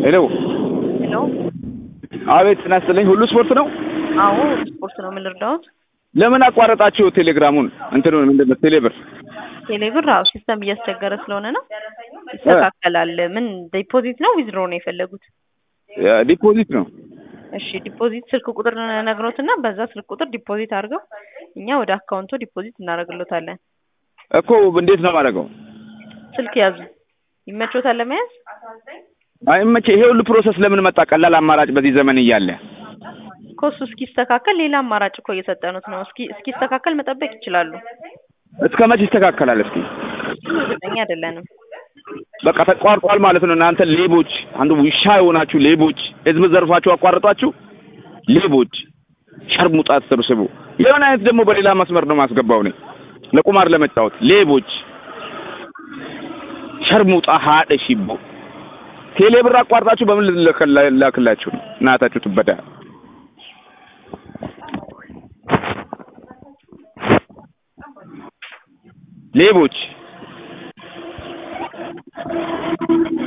ሄሎ ሄሎ አቤት ጤና ይስጥልኝ ሁሉ ስፖርት ነው አዎ ስፖርት ነው ምን ልርዳዎት ለምን አቋረጣችሁ ቴሌግራሙን እንትኑ ምንድን ነው ቴሌብር ቴሌብር አዎ ሲስተም እያስቸገረ ስለሆነ ነው ይስተካከላል ምን ዲፖዚት ነው ዊዝድሮ ነው የፈለጉት ዲፖዚት ነው እሺ ዲፖዚት ስልክ ቁጥር ነግሮትና በዛ ስልክ ቁጥር ዲፖዚት አድርገው እኛ ወደ አካውንቱ ዲፖዚት እናደርግሎታለን እኮ እንዴት ነው የማደርገው ስልክ ያዙ ይመቾታል ለመያዝ አይመቼ ይሄ ሁሉ ፕሮሰስ ለምን መጣ ቀላል አማራጭ በዚህ ዘመን እያለ ኮሱ እስኪስተካከል ሌላ አማራጭ እኮ እየሰጠኑት ነው እስኪ እስኪስተካከል መጠበቅ ይችላሉ እስከ መቼ ይስተካከላል እስኪ እርግጠኛ አይደለንም በቃ ተቋርጧል ማለት ነው እናንተ ሌቦች አንዱ ውሻ የሆናችሁ ሌቦች ህዝብ ዘርፋችሁ አቋርጧችሁ ሌቦች ሸርሙጣ ተሰብስቡ የሆነ አይነት ደግሞ በሌላ መስመር ነው ማስገባው እኔ ለቁማር ለመጫወት ሌቦች ሸርሙጣ ሀደ ሽቦ ቴሌ ብር አቋርጣችሁ በምን ልላክላችሁ ነው እናታችሁ ትበዳ ሌቦች